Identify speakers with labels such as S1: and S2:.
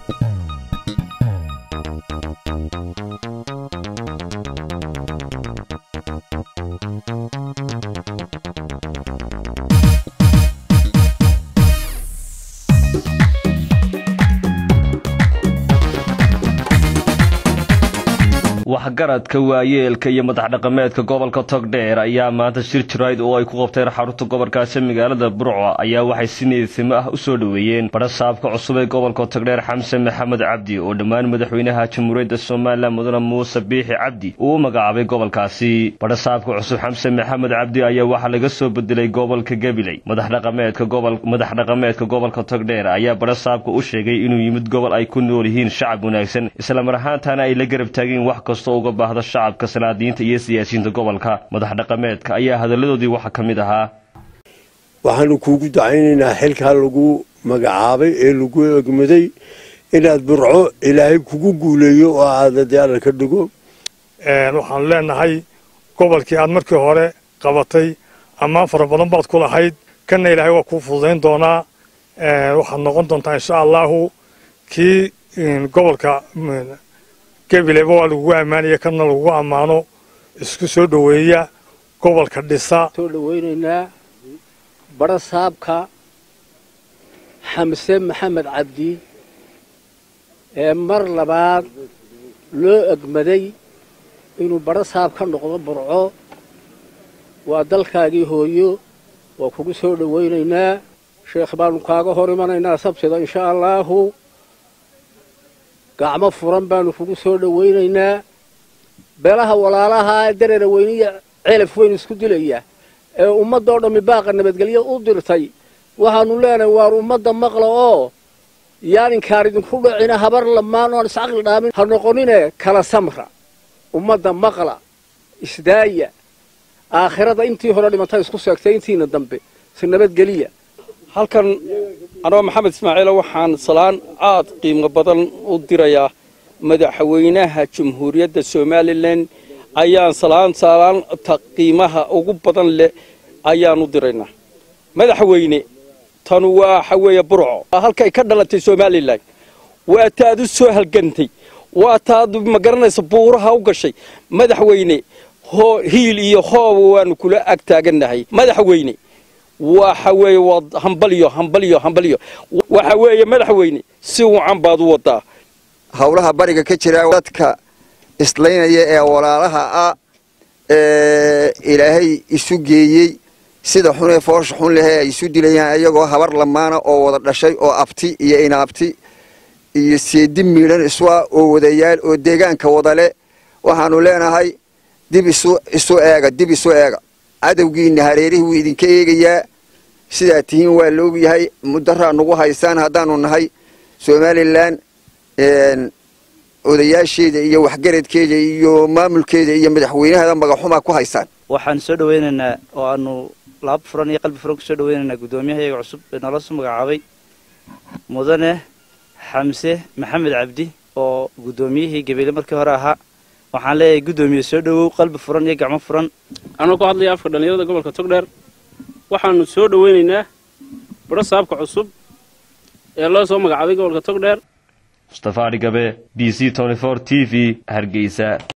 S1: waxgaradka waayeelka iyo madax dhaqameedka gobolka togdheer ayaa maanta shir jirayd oo ay ku qabteen xarunta gobolkaasi magaalada burco ayaa waxay si niyadtimo ah u soo dhoweeyeen badhasaabka cusub ee gobolka togdheer xamse maxamed cabdi oo dhammaan madaxweynaha jamhuuriyadda somalilan mudane muuse biixi cabdi uu u magacaabay gobolkaasi badhasaabka cusub xamse maxamed cabdi ayaa waxaa laga soo bedelay gobolka gabiley madaxdhaqameedka gobol madax dhaqameedka gobolka togdheer ayaa badhasaabka u sheegay inuu yimid gobol ay ku nool yihiin shacab wanaagsan islamar ahaantaana ay la garab taageen wax kastoo uga baahda shacabka salaadiinta iyo siyaasiyiinta gobolka madax dhaqameedka ayaa hadalladoodii waxaa ka mid ahaa
S2: waxaanu kuugu dacaynaynaa xilkaa lagu magacaabay ee lagu egmaday inaad burco ilaahay kugu guuleeyo oo aada diyaarar ka dhigo
S3: waxaanu leenahay gobolkii aad markii hore qabatay ammaan fara badan baad ku lahayd kanna ilaahay waa kuu fududayn doonaa waxaad noqon doontaa insha allaahu kii gobolka gabileba waa lagugu ammaanaya kana lagugu ammaano isku soo dhoweeya gobolka dhisa
S4: soo dhoweynaynaa badhasaabka xamse maxamed cabdi ee mar labaad loo egmaday inuu badhasaab ka noqdo burco waa dalkaagii hooyo waa kugu soo dhowaynaynaa sheekh baanu kaaga hor imanaynaa sabtida insha allaahu gacmo furan baanu kugu soo dhowaynaynaa beelaha walaalaha ee dareera weyniya celaf weyn isku dilaya ee ummadda oo dhammi baaqa nabadgelyo u dirtay waxaanu leenahay waar ummadda maqla oo yaaninkaan idinku dhacina habar lamaan oan iscaqli dhaamin ha noqonine kala samra ummadda maqla isdaaya aakhirada intii hore dhimantay isku seegtay intiina dambe si nabadgeliya
S5: halkan anoo maxamed ismaaciilo waxaan salaan aad qiimo badan u dirayaa madaxweynaha jamhuuriyadda somalilan ayaan salaan salaanta qiimaha ugu badan leh ayaan u diraynaa madaxweyne tanu waxa weeye burco halkay ka dhalatay somalilan waa taad u soo halgantay waa taad ma garanaysa buuraha u gashay madaxweyne hiil iyo hooba waanu kula ag taagannahay madaxweyne waxa weeye waa hambalyo hambalyo hambalyo waxa weeye madaxweyne si wacan baad u wadaa
S6: howlaha bariga ka jira dadka islaynaya ee walaalaha ah ee ilaahay isu geeyey sida xunee foosha xun lehee ay isu dilayaan iyagoo habar lamaana oo wada dhashay oo abti iyo inaabti iyo seedi miidhan isua oo wadayaal oo deegaanka wadale waxaanu leenahay dib isu isu eega dib isu eega cadowgiina hareerihii wuu idinka eegayaa sidaa tihiin waa la ogyahay mudaraa nagu haysaan haddaanu nahay somalilan odayaasheeda iyo waxgaradkeeda iyo maamulkeeda iyo madaxweynaheeda magaxumaa ku haysaan
S7: waxaan soo dhaweynaynaa oo aanu laab furan iyo qalbi furan kusoo dhaweynaynaa guddoomiyahayaga cusub ee noola soo magacaabay mudane xamse maxamed cabdi oo guddoomiyihii gabeele markii hore ahaa waxaan leeyahay guddoomiye soo dhowow qalbi furan iyo gacmo furan
S8: anoo ku hadlaya afka dhallinyarada gobolka togdheer waxaanu soo dhoweynaynaa badhasaabka cusub ee loo soo magacaabay gobolka togdheer
S1: mustafa adhigabe b c t v hargeysa